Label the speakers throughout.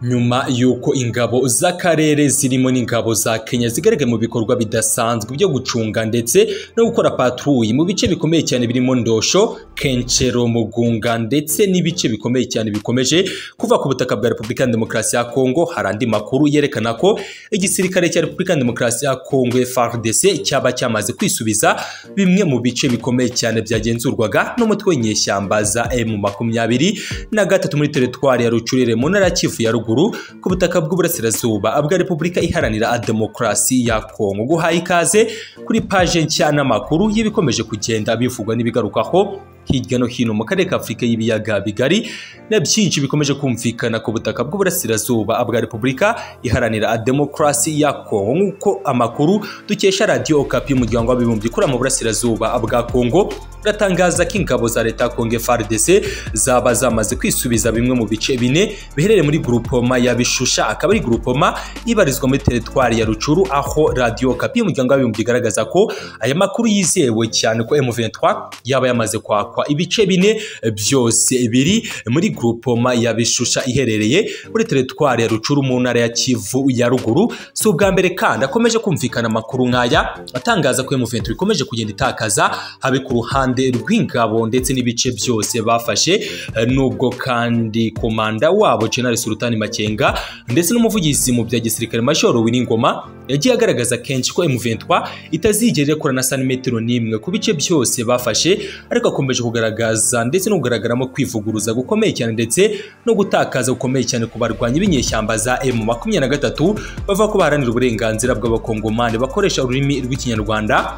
Speaker 1: nyuma y'uko ingabo z'akarere zirimo n'ingabo za kenya zigaragaye mu bikorwa bidasanzwe byo gucunga ndetse no gukora patrouille mu bice bikomeye cyane birimo ndosho kenshero mugunga ndetse n'ibice bikomeye cyane bikomeje kuva ku butaka bwa repubulika ya demokarasi ya kongo hari andi makuru yerekana ko igisirikare cya repubulika ya demokarasi ya kongo frdc cyaba cyamaze kwisubiza bimwe mu bice bikomeye cyane byagenzurwaga n'umutwe w'inyeshyamba za emu makumyabiri na gatatu muri teritwari ya rucurire mu ntara ya kivu ya ruguru ku butaka bw'uburasirazuba bwa repubulika iharanira demokarasi ya kongo guhaye ikaze kuri paje nshya n'amakuru y'ibikomeje kugenda bivugwa n'ibigarukaho hirya no hino mu karere ka afurika y'ibiyaga bigari na byinshi bikomeje kumvikana ku butaka bw'uburasirazuba bwa repubulika iharanira demokarasi ya kongo nk'uko amakuru dukesha radiyo okapi y'umuryango w'abibumbye ikorera mu burasirazuba bwa kongo uratangaza ko ingabo za leta ya kongo frdc zaba zamaze kwisubiza bimwe mu bice bine biherereye muri gurupoma ya bishusha akaba ari gurupoma ibarizwa muri teritwari ya rucuru aho radiyo okapi y'umuryango w'abibumbye igaragaza ko aya makuru yizewe cyane ko m23 yaba yamaze kwaka ibice bine byose biri muri gurupoma ya bishusha iherereye muri teritwari ya rucuru mu ntara ya kivu ya ruguru si ubwa mbere kandi akomeje kumvikana amakuru nk'aya atangaza ko M23 ikomeje kugenda itakaza habe ku ruhande rw'ingabo ndetse n'ibice byose bafashe nubwo kandi komanda wabo General Sultani Makenga ndetse n'umuvugizi mu bya gisirikare Major Winingoma yagiye agaragaza kenshi ko M23 itazigera ikora na santimetero n'imwe ku bice byose bafashe ariko akomeje kugaragaza ndetse no kugaragaramo kwivuguruza gukomeye cyane ndetse no gutakaza gukomeye cyane ku barwanyi b'inyeshyamba za emu makumyabiri na gatatu bavuga ko baharanira uburenganzira bw'abakongomani bakoresha ururimi rw'ikinyarwanda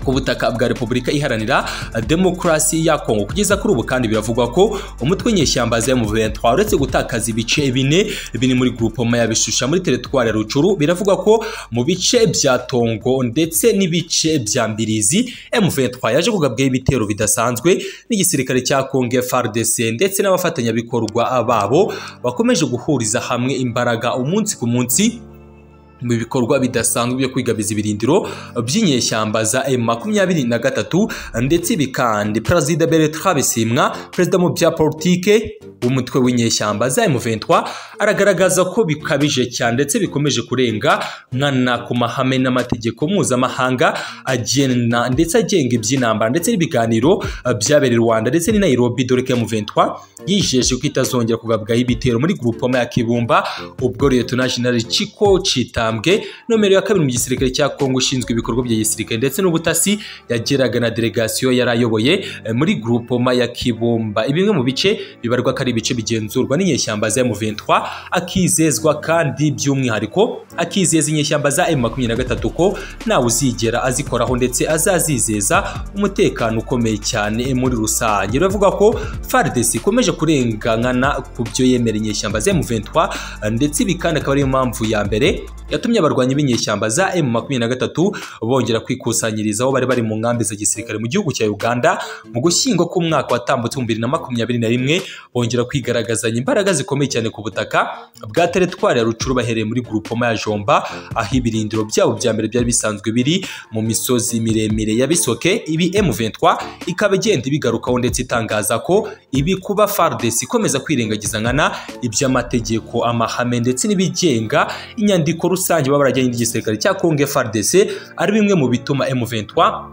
Speaker 1: ku butaka bwa repubulika iharanira demokarasi ya kongo kugeza kuri ubu kandi biravugwa ko umutwe w'inyeshyamba za M23 uretse gutakaza ibice bine biri muri groupement ya bishusha muri teritwari ya rucuru biravugwa ko mu bice bya tongo ndetse n'ibice bya mbirizi M23 yaje kugabwaho ibitero bidasanzwe n'igisirikare cya kongo FARDC ndetse n'abafatanyabikorwa babo bakomeje guhuriza hamwe imbaraga umunsi ku munsi mu bikorwa bidasanzwe byo kwigabiza ibirindiro by'inyeshyamba za M23 ndetse bikandi Perezida Bertrand Bisimwa perezida mu bya politike w'umutwe w'inyeshyamba za M23 aragaragaza ko bikabije cyane ndetse bikomeje kurenga nkana ku mahame n'amategeko mpuzamahanga agena ndetse agenga iby'intambara ndetse n'ibiganiro byabereye Rwanda ndetse ni Nairobi dore ko M23 yijeje ko itazongera kugabwaho ibitero muri groupement ya Kibumba ubwo Lieutenant General Chiko Chita intambwe nomero ya kabiri mu gisirikare cya kongo ushinzwe ibikorwa bya gisirikare ndetse n'ubutasi yageraga na delegasiyo yari ayoboye muri groupoma ya kibumba bimwe mu bice bibarwa ko ari ibice bigenzurwa n'inyeshyamba za M23 akizezwa kandi by'umwihariko akizeza inyeshyamba za M23 ko ntawe uzigera azikoraho ndetse azazizeza umutekano ukomeye cyane muri rusange uravuga ko FARDC ikomeje kurengana ku byo yemera inyeshyamba za M23 ndetse ibi kandi akaba ariyo mpamvu ya mbere yatumye abarwanyi b'inyeshyamba za M23 bongera kwikusanyiriza aho bari bari mu nkambi za gisirikare mu gihugu cya Uganda mu gushyingo k'umwaka watambutse mu 2021 bongera kwigaragazanya imbaraga zikomeye cyane ku butaka bwa teritwari ya Rucuru bahereye muri groupement ya Jomba aho ibirindiro byabo bya mbere byari bisanzwe biri mu misozi miremire ya Bisoke ibi M23 ikaba igenda ibigarukaho ndetse itangaza ko ibi kuba FARDC ikomeza kwirengagiza nkana iby'amategeko amahame ndetse n'ibigenga inyandiko rusange baba barajyanye n'igisirikare cya Kongo FARDC ari bimwe mu bituma M23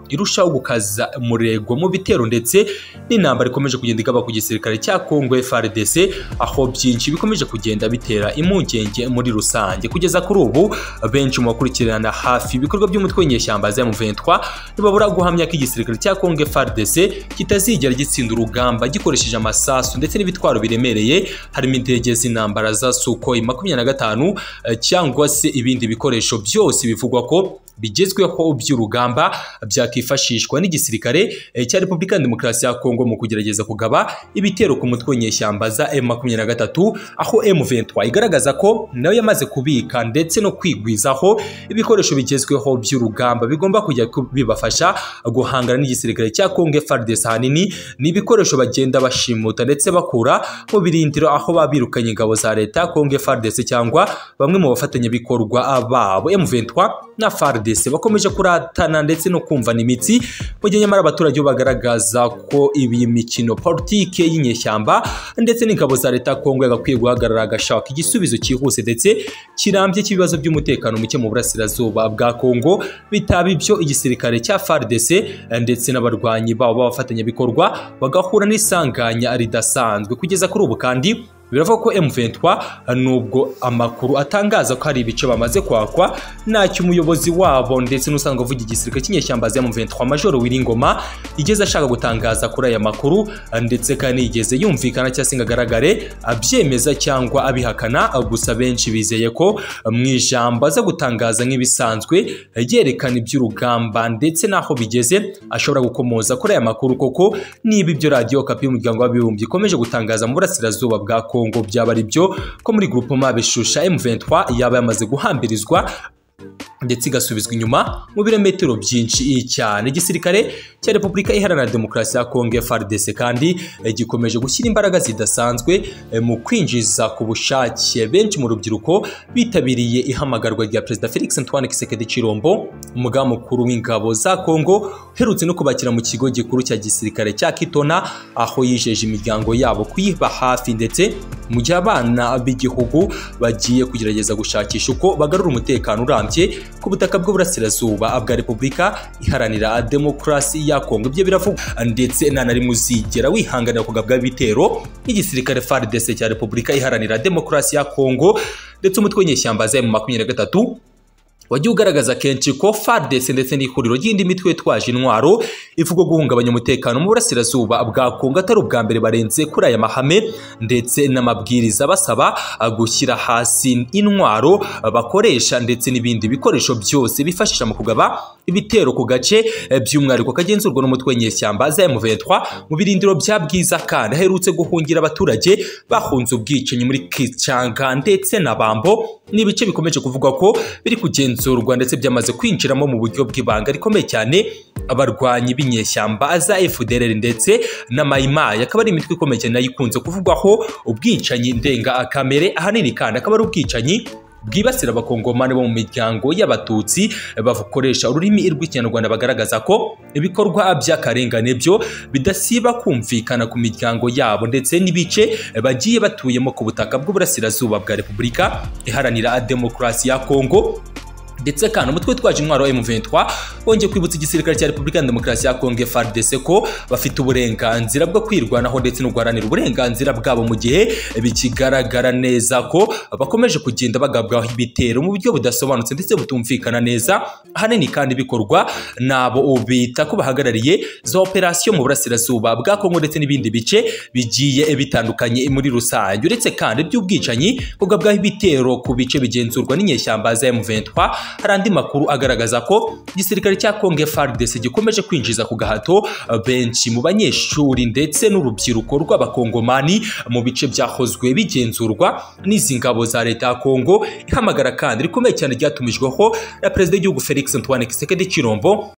Speaker 1: irushaho gukaza umurego mu bitero ndetse n'intambara ikomeje kugenda igaba ku gisirikare cya Kongo FARDC aho byinshi bikomeje kugenda bitera impungenge muri rusange kugeza kuri ubu benshi mu bakurikirana hafi ibikorwa by'umutwe w'inyeshyamba za M23 ntibabura guhamya ko igisirikare cya Kongo FARDC kitazigera gitsinda urugamba gikoresheje amasasu ndetse n'ibitwaro biremereye harimo indege z'intambara za Sukhoi 25 cyangwa se ibindi bikoresho byose bivugwa ko bigezweho by'urugamba byakifashishwa n'igisirikare cya Repubulika ya Demokarasi ya Kongo mu kugerageza kugaba ibitero ku mutwe w'inyeshyamba za M23 aho M23 igaragaza ko nayo yamaze kubika ndetse no kwigwizaho ibikoresho bigezweho by'urugamba bigomba kujya bibafasha guhangana n'igisirikare cya Kongo FARDC hanini ni ibikoresho bagenda bashimuta ndetse bakura mu birindiro aho babirukanye ingabo za leta Kongo FARDC cyangwa bamwe mu bafatanyabikorwa babo M23 na FARDC RDC bakomeje kuratana ndetse no kumvana imitsi mu gihe nyamara abaturage bo bagaragaza ko iyi mikino politike y'inyeshyamba ndetse n'ingabo za leta Kongo yagakwiye guhagarara agashaka igisubizo cyihuse ndetse kirambye cy'ibibazo by'umutekano muke mu burasirazuba bwa Kongo bitaba ibyo igisirikare cya FARDC ndetse n'abarwanyi babo b'abafatanyabikorwa bagahura n'isanganya ridasanzwe kugeza kuri ubu kandi biravuga ko M23 nubwo amakuru atangaza ko hari ibice bamaze kwakwa ntacyo umuyobozi wabo ndetse n'usanzwe uvuga igisirikare cy'inyeshyamba za M23 Major Wiringoma igeze ashaka gutangaza kuri aya makuru ndetse kandi yigeze yumvikana cyangwa se ngo agaragare abyemeza cyangwa abihakana gusa benshi bizeye ko mu ijambo aza gutangaza nk'ibisanzwe yerekana iby'urugamba ndetse n'aho bigeze ashobora gukomoza kuri aya makuru koko niba ibyo radiyo kapi y'umuryango w'abibumbye ikomeje gutangaza mu burasirazuba bwa kongo Kongo byaba ari byo ko muri groupement beshusha M23 yaba yamaze guhambirizwa ndetse igasubizwa inyuma mu birometero byinshi cyane igisirikare cya repubulika iharanira demokarasi ya kongo FARDC kandi gikomeje gushyira imbaraga zidasanzwe mu kwinjiza ku bushake benshi mu rubyiruko bitabiriye ihamagarwa rya perezida felix antoine kisekedi cirombo umugaba mukuru w'ingabo za kongo uherutse no kubakira mu kigo gikuru cya gisirikare cya kitona aho yijeje imiryango yabo kuyiba hafi ndetse mu gihe abana b'igihugu bagiye kugerageza gushakisha uko bagarura umutekano urambye ku butaka bw'uburasirazuba bwa repubulika iharanira demokarasi ya kongo ibyo biravugwa ndetse nta na rimwe uzigera wihanganira kugabwa ibitero n'igisirikare fardc cya repubulika iharanira demokarasi ya kongo ndetse umutwe w'inyeshyamba za mu makumyabiri na gatatu wagiye ugaragaza kenshi ko FARDC ndetse n'ihuriro ry'indi mitwe twaje intwaro ivuga guhungabanya umutekano mu burasirazuba bwa Kongo atari ubwa mbere barenze kuri aya mahame ndetse n'amabwiriza basaba gushyira hasi intwaro bakoresha ndetse n'ibindi bikoresho byose bifashisha mu kugaba ibitero ku gace by'umwihariko kagenzurwa n'umutwe w'inyeshyamba za M23 mu birindiro bya Bwiza kandi aherutse guhungira abaturage bahunze ubwicanyi muri Kichanga ndetse na Bambo n'ibice bikomeje kuvugwa ko biri kugenzurwa ndetse byamaze kwinjiramo mu buryo bw'ibanga rikomeye cyane abarwanyi b'inyeshyamba za FDLR ndetse na Maimai akaba ari imitwe ikomeye cyane nayo ikunze kuvugwaho ubwicanyi ndenga kamere ahanini kandi akaba ari ubwicanyi bwibasira abakongomani bo mu miryango y'abatutsi bakoresha ururimi rw'ikinyarwanda bagaragaza ko ibikorwa by'akarengane byo bidasiba kumvikana ku miryango yabo ndetse n'ibice bagiye batuyemo ku butaka bw'uburasirazuba bwa repubulika iharanira demokarasi ya kongo ndetse kandi umutwe witwaje intwaro M23 wongeye kwibutsa igisirikare cya Repubulika Demokarasi ya Kongo FARDC ko bafite uburenganzira bwo kwirwanaho ndetse no guharanira uburenganzira bwabo mu gihe bikigaragara neza ko bakomeje kugenda bagabwaho ibitero mu buryo budasobanutse ndetse butumvikana neza ahanini kandi bikorwa nabo bita ko bahagarariye za operasiyo mu burasirazuba bwa Kongo ndetse n'ibindi bice bigiye bitandukanye muri rusange uretse kandi by'ubwicanyi kugabwaho ibitero ku bice bigenzurwa n'inyeshyamba za M23 hari andi makuru agaragaza ko igisirikare cya kongo FARDC gikomeje kwinjiza ku gahato benshi mu banyeshuri ndetse n'urubyiruko rw'abakongomani mu bice byahozwe bigenzurwa n'izi ngabo za leta ya kongo ihamagara kandi rikomeye cyane ryatumijweho na perezida w'igihugu felix antoine kisekedi kirombo